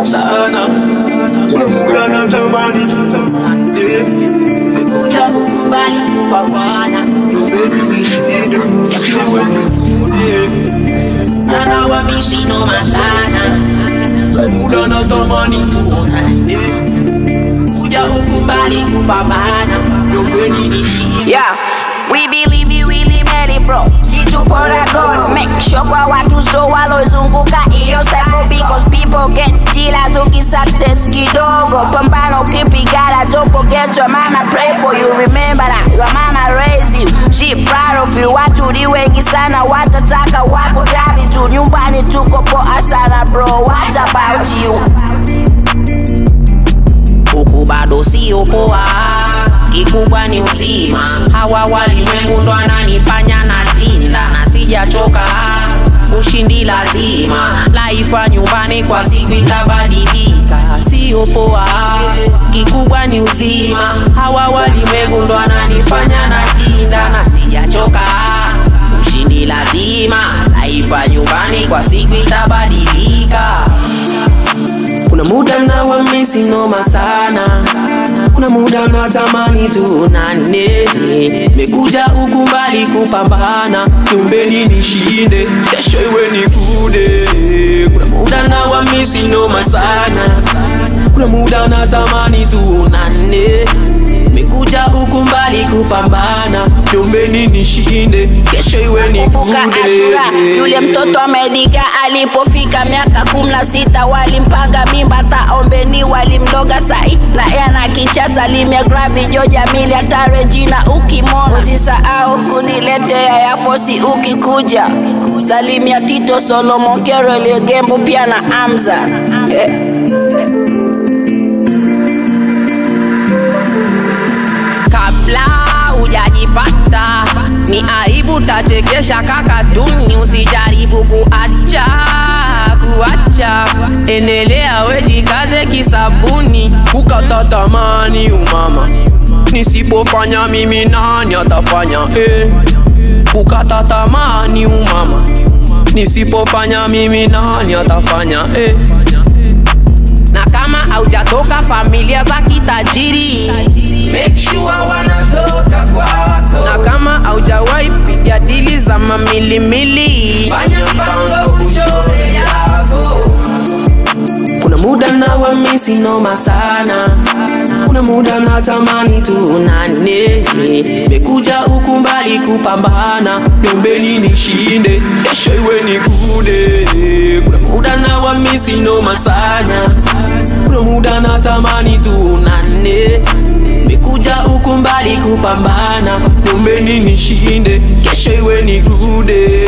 sana kuna muda natamani tutamani kuja kukubali kupambana Nyombeni nishinde Siwe nikune anawamisi noma sana muda natamani tuonane kuja ukubali kupambana Nyombeni nishinde Yeah, we believe you really made it bro situpora god make sure kwa watu so walozunguka hiyo cycle because people get jilas ukisuccess kidogo pambana ukipigana don't forget your mama pray for you remember that your mama raised you she proud of you watu ni wengi sana watataka wakutabi tu nyumbani tuko poa sana bro what about you huku bado sio poa, kikubwa ni uzima. Hawa walimwengu ndo ananifanya na linda na sijachoka ushindi lazima, laifa nyumbani kwa siku itabadilika, sio poa, kikubwa ni uzima. Hawa walimwengu ndo ananifanya na linda na sijachoka ushindi lazima, laifa nyumbani kwa siku itabadilika. Kuna muda na wamisi noma sana Kuna muda natamani tuonane Mekuja ukumbali kupambana Nyombeni nishinde Kesho iwe nikude Kuna muda na wamisi noma sana Kuna muda natamani tuonane Mekuja ukumbali kupambana Nyombeni nishinde Kesho iwe Kumbuka Ashura, yule nikude mtoto Amerika alipofika miaka kumi na sita walimpanga mimba, taombeni walimloga sai na yeye ana kichasa limia gravi Joja mili hata Regina ukimona usisahau kuniletea ya fosi ukikuja salimia Tito Solomon Kero Legembo pia na Amza eh. kabla hujajipata ni aibu tachekesha kakatuni usijaribu kuacha kuacha endelea wejikaze kisabuni kukata tamani umama nisipofanya mimi nani atafanya eh. kukata tamani umama nisipofanya mimi nani atafanya eh. na kama haujatoka familia za kitajiri Make sure wanatoka kwako na kama haujawahi piga dili za mamilimili fanya mpango uchore yako kuna muda na wamisi noma sana kuna muda na tamani tuonane mekuja ukumbali kupambana nyombeni nishinde kesho iwe nikude kuna muda na wamisi noma sana kuna muda na tamani tuonane mekuja ukumbali kupambana nyombeni nishinde kesho iwe nikude